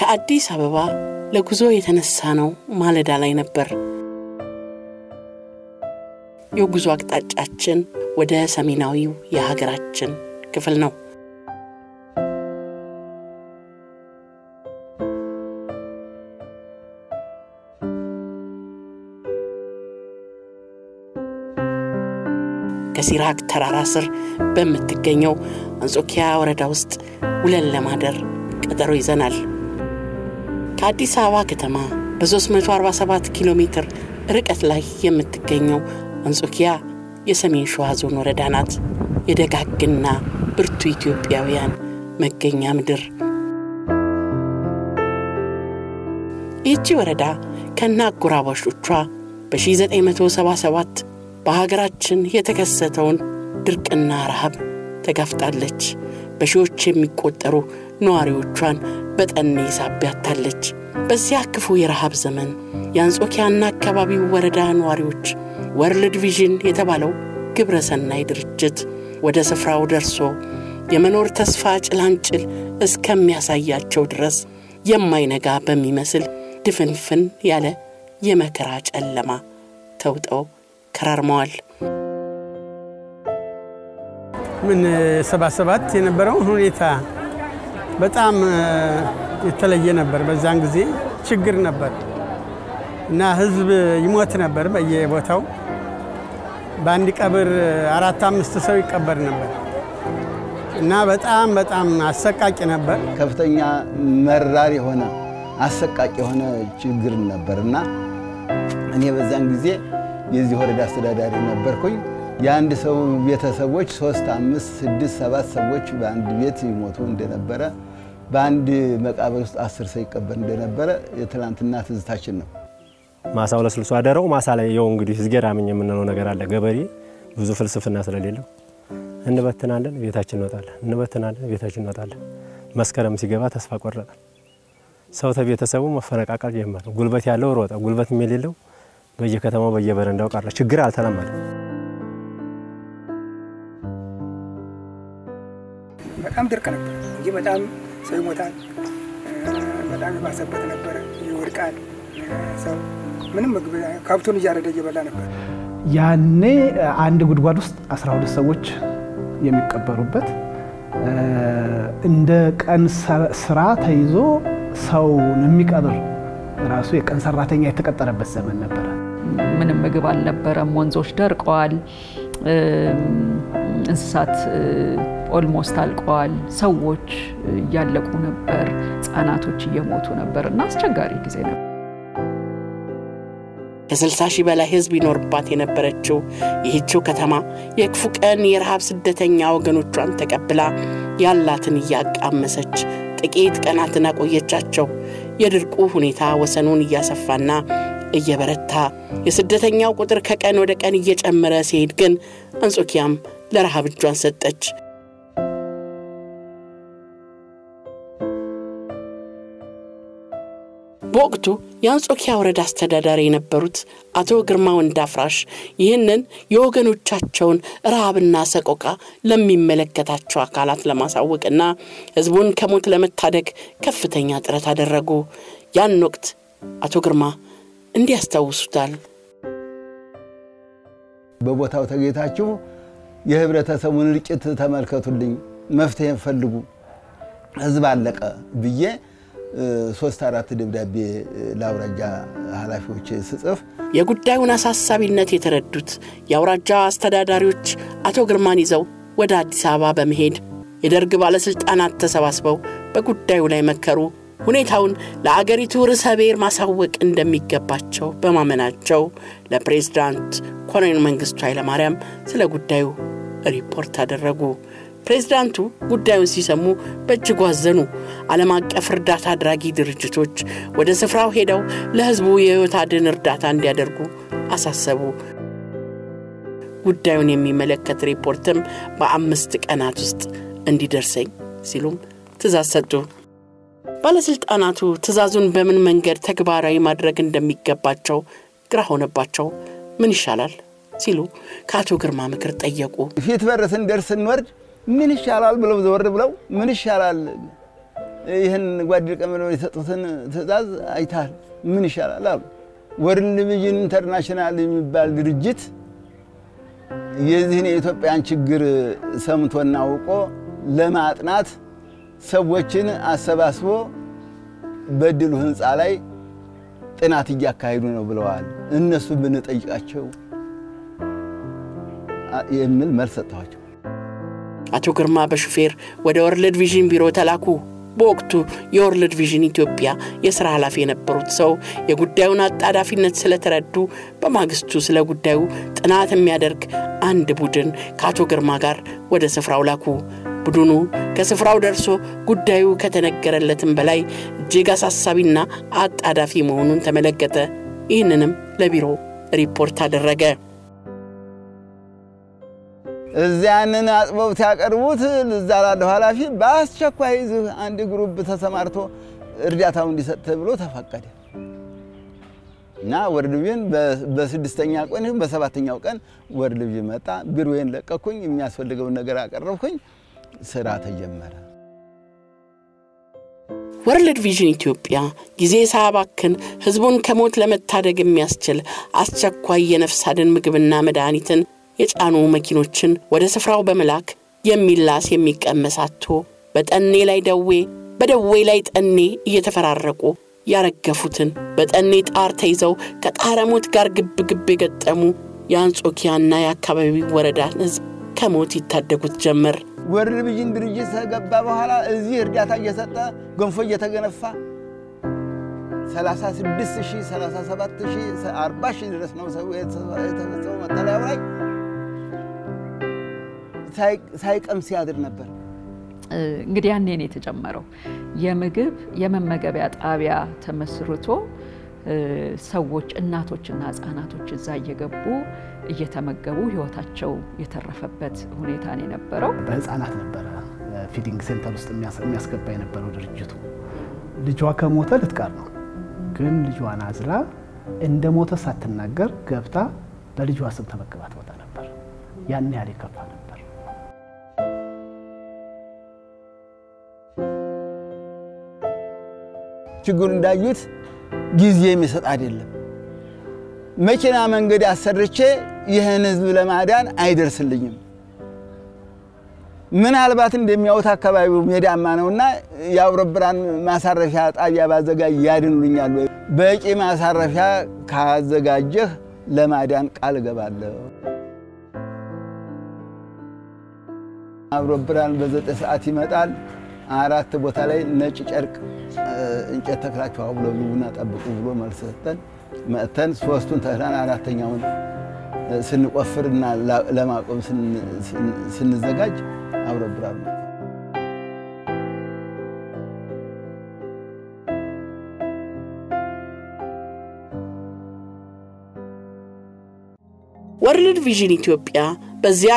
ከአዲስ አበባ ለጉዞ የተነሳ ነው ማለዳ ላይ ነበር። የጉዞ አቅጣጫችን ወደ ሰሜናዊው የሀገራችን ክፍል ነው። ከሲራክ ተራራ ስር በምትገኘው አንጾኪያ ወረዳ ውስጥ ውለን ለማደር ቀጠሮ ይዘናል። ከአዲስ አበባ ከተማ በ347 ኪሎ ሜትር ርቀት ላይ የምትገኘው አንጾኪያ የሰሜን ሸዋ ዞን ወረዳ ናት። የደጋግና ብርቱ ኢትዮጵያውያን መገኛ ምድር። ይህቺ ወረዳ ከነ አጎራባሾቿ በ1977 በሀገራችን የተከሰተውን ድርቅና ረሃብ ተጋፍጣለች። በሺዎች የሚቆጠሩ ነዋሪዎቿን በጠኔ ሳቢያ አጥታለች። በዚያ ክፉ የረሃብ ዘመን የአንጾኪያና አካባቢው ወረዳ ነዋሪዎች ወርልድ ቪዥን የተባለው ግብረ ሰናይ ድርጅት ወደ ስፍራው ደርሶ የመኖር ተስፋ ጭላንጭል እስከሚያሳያቸው ድረስ የማይነጋ በሚመስል ድፍንፍን ያለ የመከራ ጨለማ ተውጠው ከራርመዋል። ምን ሰባ ሰባት የነበረውን ሁኔታ በጣም የተለየ ነበር። በዛን ጊዜ ችግር ነበር እና ህዝብ ይሞት ነበር በየቦታው። በአንድ ቀብር አራት አምስት ሰው ይቀበር ነበር እና በጣም በጣም አሰቃቂ ነበር። ከፍተኛ መራር የሆነ አሰቃቂ የሆነ ችግር ነበር እና እኔ በዛን ጊዜ የዚህ ወረዳ አስተዳዳሪ ነበርኩኝ። የአንድ ሰው ቤተሰቦች ሶስት፣ አምስት፣ ስድስት፣ ሰባት ሰዎች በአንድ ቤት ይሞቱ እንደነበረ በአንድ መቃብር ውስጥ አስር ሰው ይቀበር እንደነበረ የትናንትና ትዝታችን ነው። ማሳው ለስልሶ አደረው ማሳ ላይ የው እንግዲህ ዝጌራምኝ የምንለው ነገር አለ። ገበሬ ብዙ ፍልስፍና ስለሌለው እንበትናለን፣ ቤታችን እንወጣለን፣ እንበትናለን፣ ቤታችን እንወጣለን። መስከረም ሲገባ ተስፋ ቆረጠ። ሰው ተቤተሰቡ መፈነቃቀል ጀመረ። ጉልበት ያለው ሮጠ፣ ጉልበት የሌለው በየከተማው በየበረንዳው ቀረ። ችግር አልተለመደ። በጣም ድርቅ ነበር እንጂ በጣም ሰው ይሞታል። በጣም የባሰበት ነበረ። ይወድቃል ሰው ምንም ምግብ ከብቱን እያረደ እየበላ ነበር። ያኔ አንድ ጉድጓድ ውስጥ 12 ሰዎች የሚቀበሩበት እንደ ቀን ስራ ተይዞ ሰውን የሚቀብር ራሱ የቀን ሰራተኛ የተቀጠረበት ዘመን ነበረ። ምንም ምግብ አልነበረም። ወንዞች ደርቀዋል። እንስሳት ኦልሞስት አልቀዋል። ሰዎች እያለቁ ነበር። ህጻናቶች እየሞቱ ነበር እና አስቸጋሪ ጊዜ ነበር። ከ60 ሺህ በላይ ህዝብ ይኖርባት የነበረችው ይህችው ከተማ የክፉ ቀን የረሃብ ስደተኛ ወገኖቿን ተቀብላ ያላትን እያቃመሰች ጥቂት ቀናትን አቆየቻቸው። የድርቁ ሁኔታ ወሰኑን እያሰፋና እየበረታ የስደተኛው ቁጥር ከቀን ወደ ቀን እየጨመረ ሲሄድ ግን አንጾኪያም ለረሃብ እጇን ሰጠች። በወቅቱ የአንጾኪያ ወረዳ አስተዳዳሪ የነበሩት አቶ ግርማ ወንዳፍራሽ ይህንን የወገኖቻቸውን ረሃብና ሰቆቃ ለሚመለከታቸው አካላት ለማሳወቅና ህዝቡን ከሞት ለመታደግ ከፍተኛ ጥረት አደረጉ። ያን ወቅት አቶ ግርማ እንዲህ ያስታውሱታል። በቦታው ተገኝታችሁ የህብረተሰቡን እልቂት ተመልከቱልኝ፣ መፍትሄ ፈልጉ፣ ህዝብ አለቀ ብዬ ሶስት አራት ደብዳቤ ለአውራጃ ኃላፊዎች ስጽፍ የጉዳዩን አሳሳቢነት የተረዱት የአውራጃ አስተዳዳሪዎች አቶ ግርማን ይዘው ወደ አዲስ አበባ በመሄድ የደርግ ባለሥልጣናት ተሰባስበው በጉዳዩ ላይ መከሩ። ሁኔታውን ለአገሪቱ ርዕሰ ብሔር ማሳወቅ እንደሚገባቸው በማመናቸው ለፕሬዝዳንት ኮሎኔል መንግሥቱ ኃይለማርያም ስለ ጉዳዩ ሪፖርት አደረጉ። ፕሬዝዳንቱ ጉዳዩን ሲሰሙ በእጅጉ አዘኑ። ዓለም አቀፍ እርዳታ አድራጊ ድርጅቶች ወደ ስፍራው ሄደው ለሕዝቡ የሕይወት አድን እርዳታ እንዲያደርጉ አሳሰቡ። ጉዳዩን የሚመለከት ሪፖርትም በአምስት ቀናት ውስጥ እንዲደርሰኝ ሲሉም ትእዛዝ ሰጡ። ባለሥልጣናቱ ትእዛዙን በምን መንገድ ተግባራዊ ማድረግ እንደሚገባቸው ግራ ሆነባቸው። ምን ይሻላል ሲሉ ከአቶ ግርማ ምክር ጠየቁ። ፊት በር ስንደርስ ስንወርድ ምን ይሻላል ብለው ዘወር ብለው ምን ይሻላል ይህን ጓድ ሊቀመንበር የሰጡትን ትዕዛዝ አይተሃል፣ ምን ይሻላል አሉ። ወርልድ ቪዥን ኢንተርናሽናል የሚባል ድርጅት የዚህን የኢትዮጵያን ችግር ሰምቶና አውቆ ለማጥናት ሰዎችን አሰባስቦ በድሉ ህንፃ ላይ ጥናት እያካሄዱ ነው ብለዋል። እነሱ ብንጠይቃቸው የሚል መልስ ሰጥተዋቸው አቶ ግርማ በሹፌር ወደ ወርልድ ቪዥን ቢሮ ተላኩ። በወቅቱ የወርልድ ቪዥን ኢትዮጵያ የሥራ ኃላፊ የነበሩት ሰው የጉዳዩን አጣዳፊነት ስለተረዱ በማግስቱ ስለ ጉዳዩ ጥናት የሚያደርግ አንድ ቡድን ከአቶ ግርማ ጋር ወደ ስፍራው ላኩ። ቡድኑ ከስፍራው ደርሶ ጉዳዩ ከተነገረለትም በላይ እጅግ አሳሳቢና አጣዳፊ መሆኑን ተመለከተ። ይህንንም ለቢሮ ሪፖርት አደረገ። እዚያንን አጥበው ሲያቀርቡት እዛ ላለው ኃላፊ በአስቸኳይ እዚህ አንድ ግሩፕ ተሰማርቶ እርዳታው እንዲሰጥ ተብሎ ተፈቀደ እና ወርልድ ቪዥን በስድስተኛ ቀን ይሁን በሰባተኛው ቀን ወርልድ ቪዥን መጣ። ቢሮዬን ለቀኩኝ። የሚያስፈልገውን ነገር አቀረብኩኝ። ስራ ተጀመረ። ወርልድ ቪዥን ኢትዮጵያ ጊዜ ሳያባክን ህዝቡን ከሞት ለመታደግ የሚያስችል አስቸኳይ የነፍስ አድን ምግብና መድኃኒትን የጫኑ መኪኖችን ወደ ስፍራው በመላክ የሚላስ የሚቀመስ አጥቶ በጠኔ ላይ ደዌ በደዌ ላይ ጠኔ እየተፈራረቁ ያረገፉትን በጠኔ ጣር ተይዘው ከጣረ ሞት ጋር ግብ ግብ የገጠሙ የአንጾኪያና የአካባቢው ወረዳን ህዝብ ከሞት ይታደጉት ጀመር። ወርልድ ቪዥን ድርጅት ከገባ በኋላ እዚህ እርዳታ እየሰጠ ገንፎ እየተገነፋ 36 ሺህ 37 ሺህ 40 ሺህ ድረስ ነው ሰው የተሰበሰበው መጠለያው ላይ ሳይቀምስ ሲያድር ነበር። እንግዲህ ያኔ ነው የተጀመረው የምግብ የመመገቢያ ጣቢያ ተመስርቶ ሰዎች እናቶችና ህጻናቶች እዛ እየገቡ እየተመገቡ ህይወታቸው የተረፈበት ሁኔታ ነው የነበረው። በህፃናት ነበረ ፊዲንግ ሴንተር ውስጥ የሚያስገባ የነበረው ድርጅቱ። ልጇ ከሞተ ልትቀር ነው፣ ግን ልጇን አዝላ እንደ ሞተ ሳትናገር ገብታ በልጇ ስም ተመግባ ትወጣ ነበር። ያን ያህል የከፋ ነበር። ችግሩ እንዳዩት ጊዜ የሚሰጥ አይደለም። መኪና መንገድ አሰርቼ ይህን ህዝብ ለማዳን አይደርስልኝም። ምናልባት እንደሚያዩት አካባቢው ሜዳማ ነውና የአውሮፕላን ማሳረፊያ ጣቢያ ባዘጋጅ ያድኑልኛል ወይ? በቂ ማሳረፊያ ካዘጋጀህ ለማዳን ቃል እገባለሁ። አውሮፕላን በዘጠኝ ሰዓት ይመጣል። አራት ቦታ ላይ ነጭ ጨርቅ እንጨት ተክላችሁ አውለብልቡና ጠብቁ ብሎ መልስ ሰጠን። መጥተን ሶስቱን ተክለን አራተኛውን ስንቆፍርና ለማቆም ስንዘጋጅ አውሮፕላኑ ወርልድ ቪዥን ኢትዮጵያ በዚያ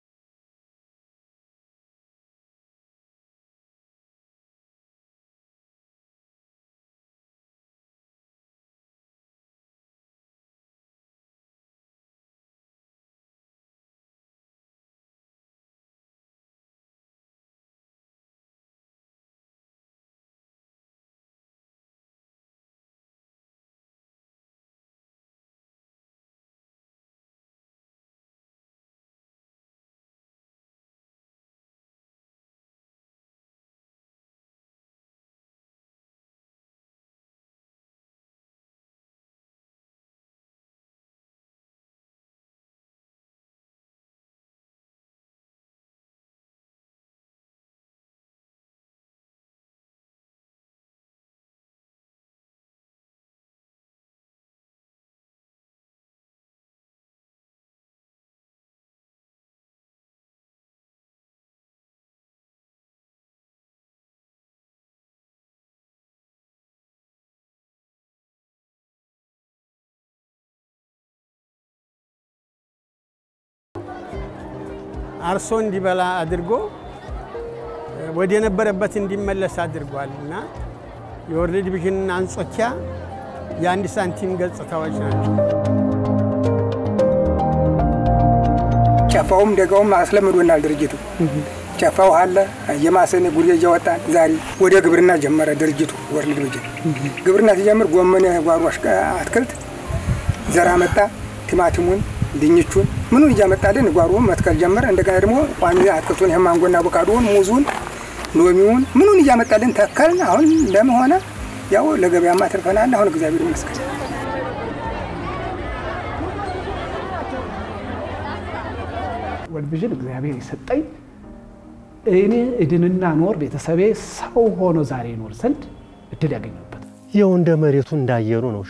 አርሶ እንዲበላ አድርጎ ወደ የነበረበት እንዲመለስ አድርጓል እና የወርልድ ቪዥን አንጾኪያ የአንድ ሳንቲም ገጽታዎች ናቸው። ጨፋውም ደጋውም አስለምዶናል ድርጅቱ። ጨፋ ውሃ አለ የማሰን ጉድ እያወጣን ዛሬ ወደ ግብርና ጀመረ ድርጅቱ ወርልድ ቪዥን ግብርና ሲጀምር ጎመን ጓሮ አትክልት ዘራ መጣ ቲማቲሙን ድንቹን ምኑን እያመጣልን ጓሮ መትከል ጀመረ። እንደገና ደግሞ ቋሚ አትክልቱን ይህ ማንጎና አቮካዶውን፣ ሙዙን፣ ሎሚውን ምኑን እያመጣልን ተከልን። አሁን ለመሆነ ያው ለገበያ አትርፈናል። አሁን እግዚአብሔር ይመስገን። ወርልድ ቪዥን እግዚአብሔር የሰጠኝ እኔ እድንና ኖር ቤተሰቤ ሰው ሆኖ ዛሬ ይኖር ዘንድ እድል ያገኙበት ይኸው እንደ መሬቱ እንዳየሩ ነው።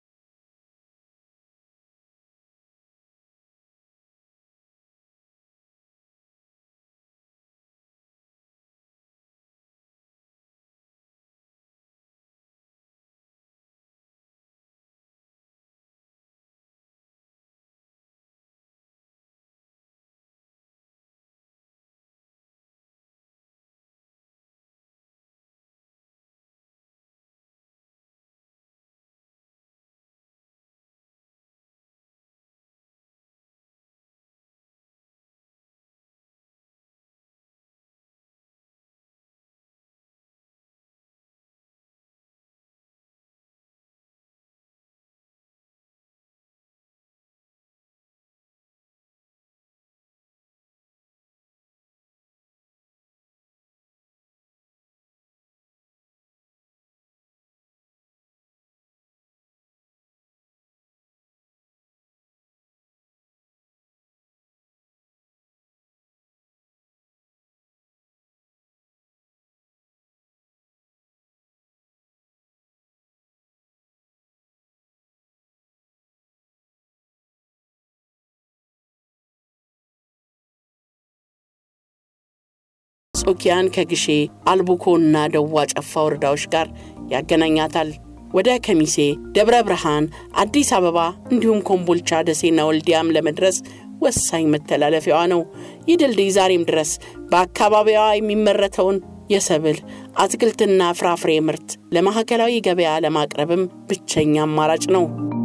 ጾኪያን ከግሼ አልቡኮና ደዋ ጨፋ ወረዳዎች ጋር ያገናኛታል። ወደ ከሚሴ፣ ደብረ ብርሃን፣ አዲስ አበባ እንዲሁም ኮምቦልቻ፣ ደሴና ወልዲያም ለመድረስ ወሳኝ መተላለፊያዋ ነው። ይህ ድልድይ ዛሬም ድረስ በአካባቢዋ የሚመረተውን የሰብል አትክልትና ፍራፍሬ ምርት ለማዕከላዊ ገበያ ለማቅረብም ብቸኛ አማራጭ ነው።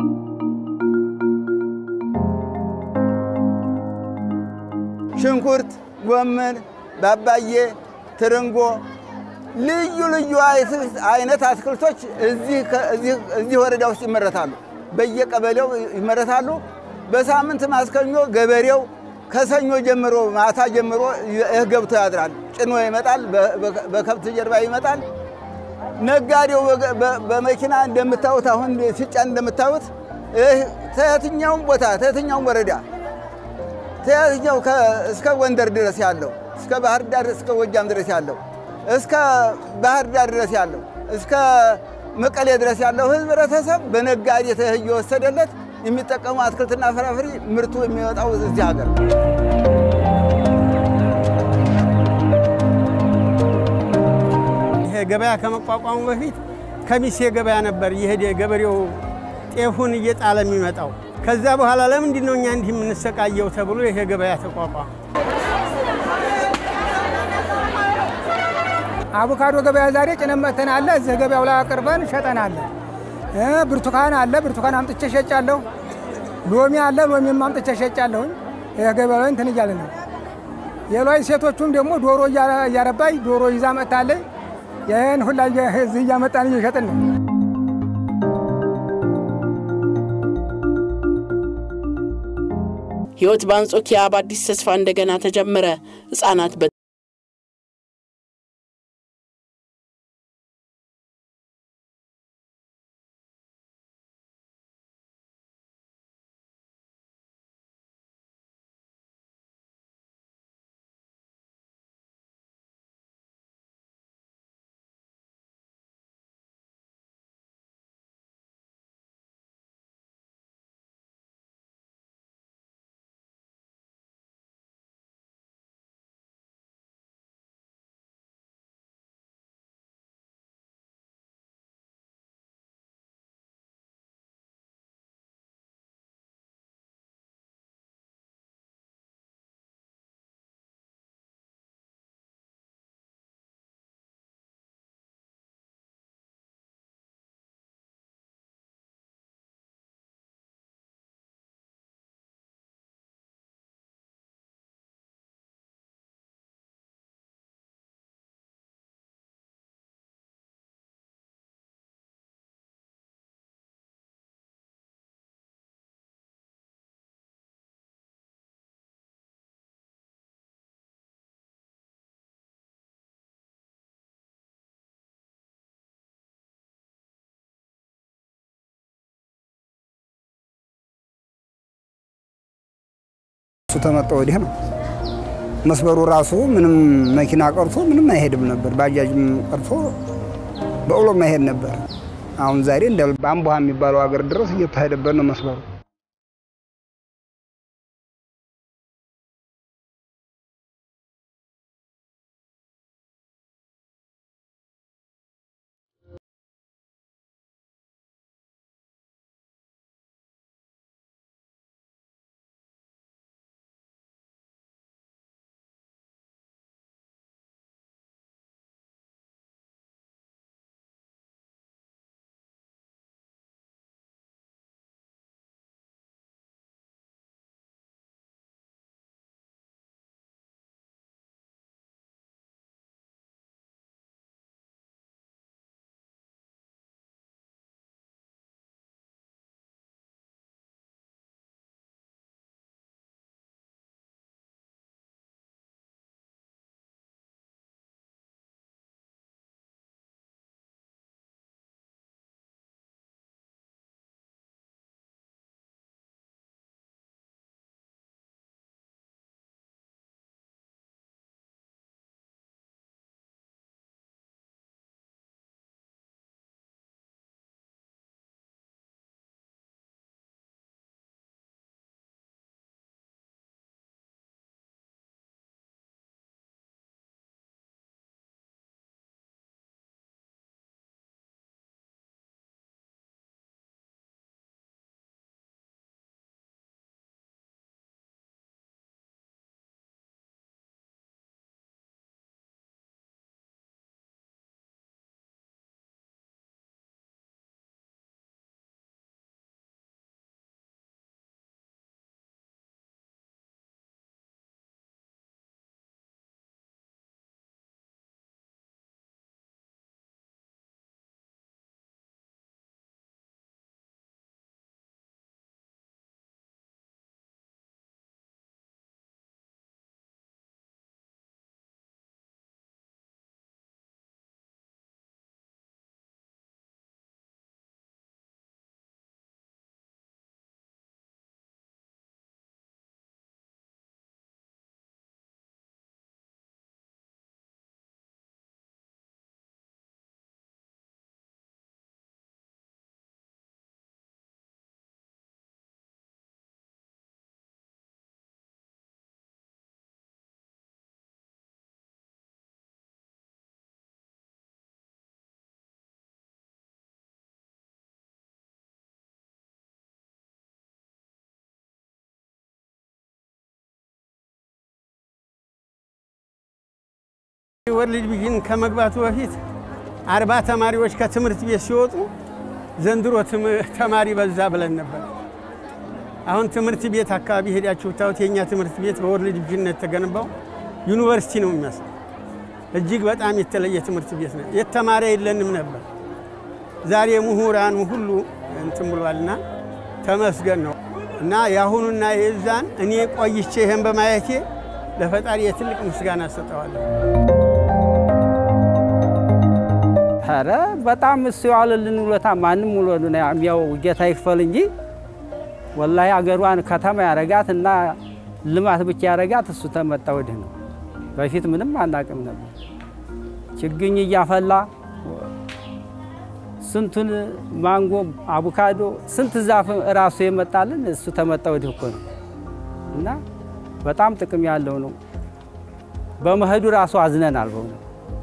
ሽንኩርት፣ ጎመን፣ ባባዬ፣ ትርንጎ ልዩ ልዩ አይነት አትክልቶች እዚህ ወረዳ ውስጥ ይመረታሉ። በየቀበሌው ይመረታሉ። በሳምንት ማስከኞ ገበሬው ከሰኞ ጀምሮ ማታ ጀምሮ እህ ገብቶ ያድራል። ጭኖ ይመጣል፣ በከብት ጀርባ ይመጣል። ነጋዴው በመኪና እንደምታዩት አሁን ሲጫን እንደምታዩት ተየትኛውም ቦታ ተየትኛውም ወረዳ ተየትኛው እስከ ጎንደር ድረስ ያለው እስከ ባህር ዳር እስከ ጎጃም ድረስ ያለው እስከ ባህር ዳር ድረስ ያለው እስከ መቀሌ ድረስ ያለው ህብረተሰብ በነጋዴ እየወሰደለት የሚጠቀሙ አትክልትና ፍራፍሬ ምርቱ የሚወጣው እዚህ ሀገር ይሄ ገበያ ከመቋቋሙ በፊት ከሚሴ ገበያ ነበር እየሄደ ገበሬው ጤፉን እየጣለ የሚመጣው። ከዛ በኋላ ለምንድን ነው እኛ እንዲህ የምንሰቃየው ተብሎ ይሄ ገበያ ተቋቋመ። አቮካዶ ገበያ ዛሬ ጭነን መተን አለ እዚህ ገበያው ላይ አቅርበን ሸጠናል። ብርቱካን አለ ብርቱካን አምጥቼ ሸጫለሁ። ሎሚ አለ ሎሚም አምጥቼ ሸጫለሁኝ። ይህ ገበያ ላይ እንትን እያለ ነው። የሏይ ሴቶቹም ደግሞ ዶሮ እያረባይ ዶሮ ይዛ መጥታለች። ይህን ሁላ እዚህ እያመጣን እየሸጥን ነው። ሕይወት በአንጾኪያ በአዲስ ተስፋ እንደገና ተጀመረ። ሕፃናት ተመጣ ወዲህ ነው መስመሩ ራሱ ምንም መኪና ቀርቶ ምንም አይሄድም ነበር። ባጃጅም ቀርቶ በቅሎ ማይሄድ ነበር። አሁን ዛሬ እንደ አምቦሃ የሚባለው ሀገር ድረስ እየተሄደበት ነው መስመሩ። ወርልድ ቪዥን ከመግባቱ በፊት አርባ ተማሪዎች ከትምህርት ቤት ሲወጡ ዘንድሮ ተማሪ በዛ ብለን ነበር። አሁን ትምህርት ቤት አካባቢ ሄዳችሁ ብታዩት የእኛ ትምህርት ቤት በወርልድ ቪዥን ነው የተገነባው። ዩኒቨርሲቲ ነው የሚመስለው። እጅግ በጣም የተለየ ትምህርት ቤት ነው። የተማሪ የለንም ነበር። ዛሬ ምሁራኑ ሁሉ እንትን ብሏልና ተመስገን ነው እና የአሁኑና የዛን እኔ ቆይቼ ይህን በማየቴ ለፈጣሪ የትልቅ ምስጋና ሰጠዋለሁ። ኧረ በጣም እሱ የዋለልን ውለታ ማንም ውሎ የሚያው ጌታ ይክፈል እንጂ ወላሂ አገሯን ከተማ ያረጋት እና ልማት ብቻ ያረጋት እሱ ተመጣ ወዲህ ነው። በፊት ምንም አናቅም ነበር። ችግኝ እያፈላ ስንቱን ማንጎ፣ አቮካዶ፣ ስንት ዛፍ ራሱ የመጣልን እሱ ተመጣ ወዲህ እኮ ነው እና በጣም ጥቅም ያለው ነው። በመሄዱ ራሱ አዝነናል፣ በእውነት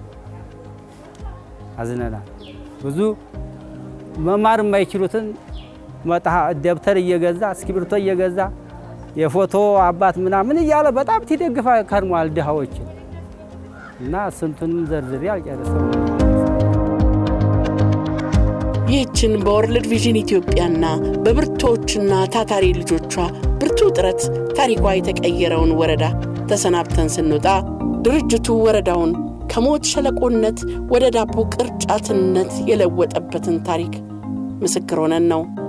አዝነናል። ብዙ መማር የማይችሉትን ደብተር እየገዛ እስክሪብቶ እየገዛ የፎቶ አባት ምናምን እያለ በጣም ትደግፋ ከርሟል ድሃዎችን እና ስንቱንም ዘርዝሬ አልጨርሰም። ይህችን በወርልድ ቪዥን ኢትዮጵያና በብርቶችና ታታሪ ልጆቿ ብርቱ ጥረት ታሪኳ የተቀየረውን ወረዳ ተሰናብተን ስንወጣ ድርጅቱ ወረዳውን ከሞት ሸለቆነት ወደ ዳቦ ቅርጫትነት የለወጠበትን ታሪክ ምስክር ሆነን ነው።